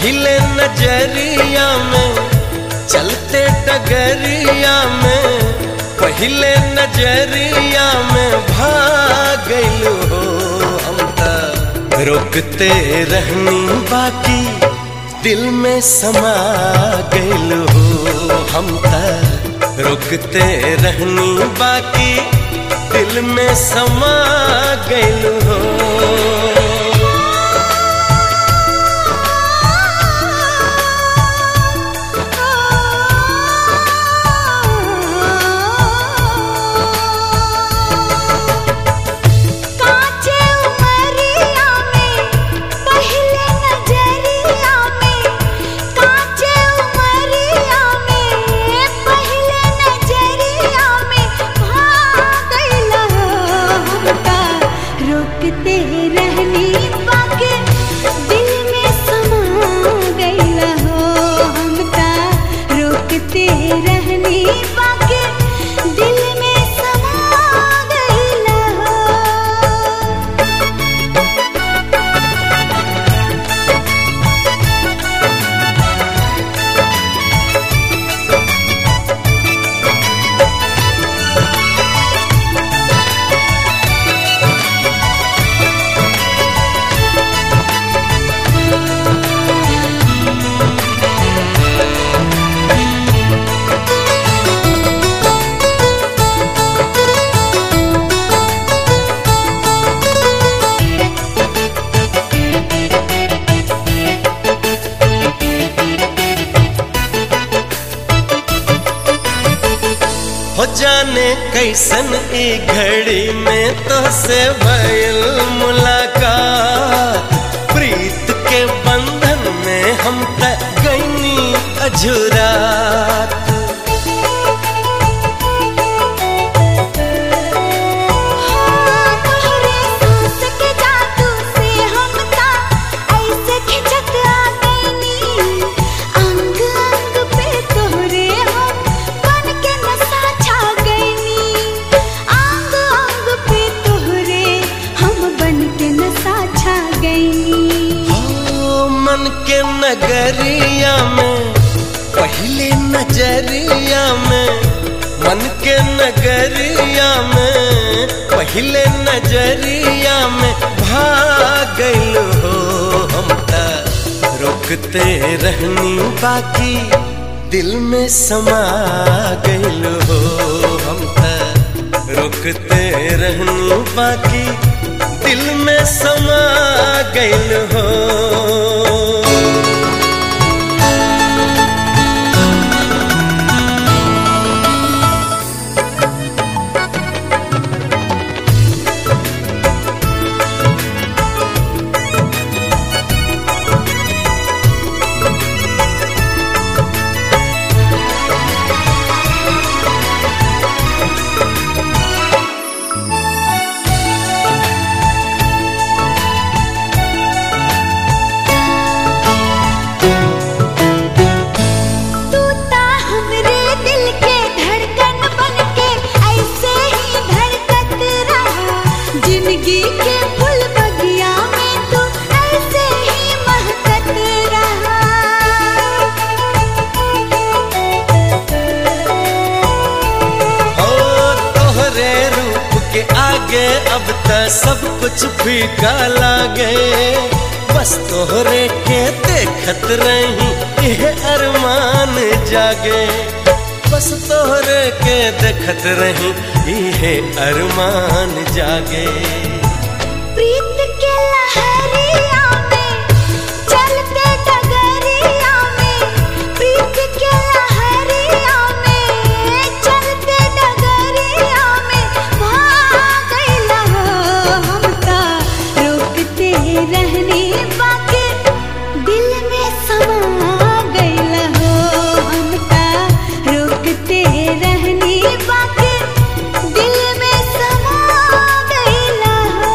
पहले नजरिया में चलते डगरिया में पहले नजरिया में भाग गइल हो हम त रोकते रहनी बाकी दिल में समा गइल हो हम त रोकते रहनी बाकी दिल में समा गइल हो कांचे उमरिया में पहले नजरिया में कांचे उमरिया में पहले नजरिया में भाग गइला हमका रोकते रहनी बाकी दिल में समा गइला हो हमका रोकते रहनी बाकी दिल में समा गइला हो हो जाने कैसन ई घड़ी में तो से भयल मुलाकात प्रीत के बंधन में हम तक गईनी अझुरात तोहरे सांस के जादू से हम ता ऐसे खिंचत आ गइनी अंग अंग पे तोहरे हम बन के नशा छा गइनी अंग अंग पे तोहरे हम बन के नशा छा गइनी हो मन के नगरिया में पहले नजरिया में मन के नगरिया में पहले नजरिया में भाग गइल हो हम त रोकते रहनी बाकी दिल में समा गइल हो हम त रोकते रहनी बाकी दिल में समा गइल हो तू ता हमरे दिल के धड़कन बन के ऐसे ही धड़कत रहा जिंदगी के फूल बगिया में तू ऐसे ही महकत रहा ओ तोहरे रूप के आगे अब त सब कुछ फीका लागे बस तोहरे के देखत रही यह अरमान जागे बस तोहरे के देखत रही यह अरमान जागे प्रीत के लहरिया में चलते डगरिया में प्रीत के लहरिया में चलते डगरिया में भाग गइला हो हम ता रोकते रहनी बाकी दिल में समा गइला हो हम ता रोकते रहनी बाकी दिल में समा गइला हो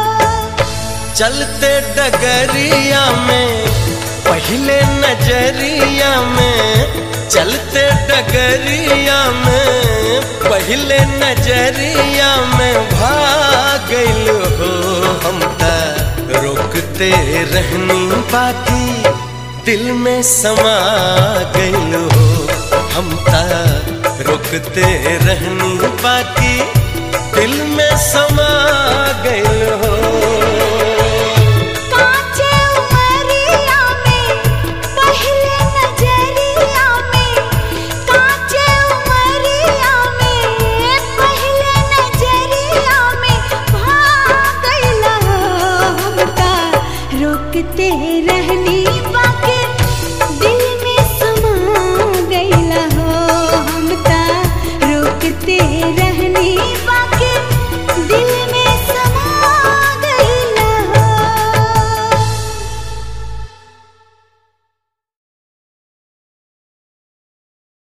चलते डगरिया में पहले नजरिया में चलते डगरिया में पहले नजरिया में भाग गइल हो हम त रोकते रहनी बाकी दिल में समा गइल हो हम ता रुकते रहनी बाकी दिल में समा गइल हो कांचे उमरिया में पहले नजरिया में कांचे उमरिया में पहले नजरिया में भाग गइला हमका रोकते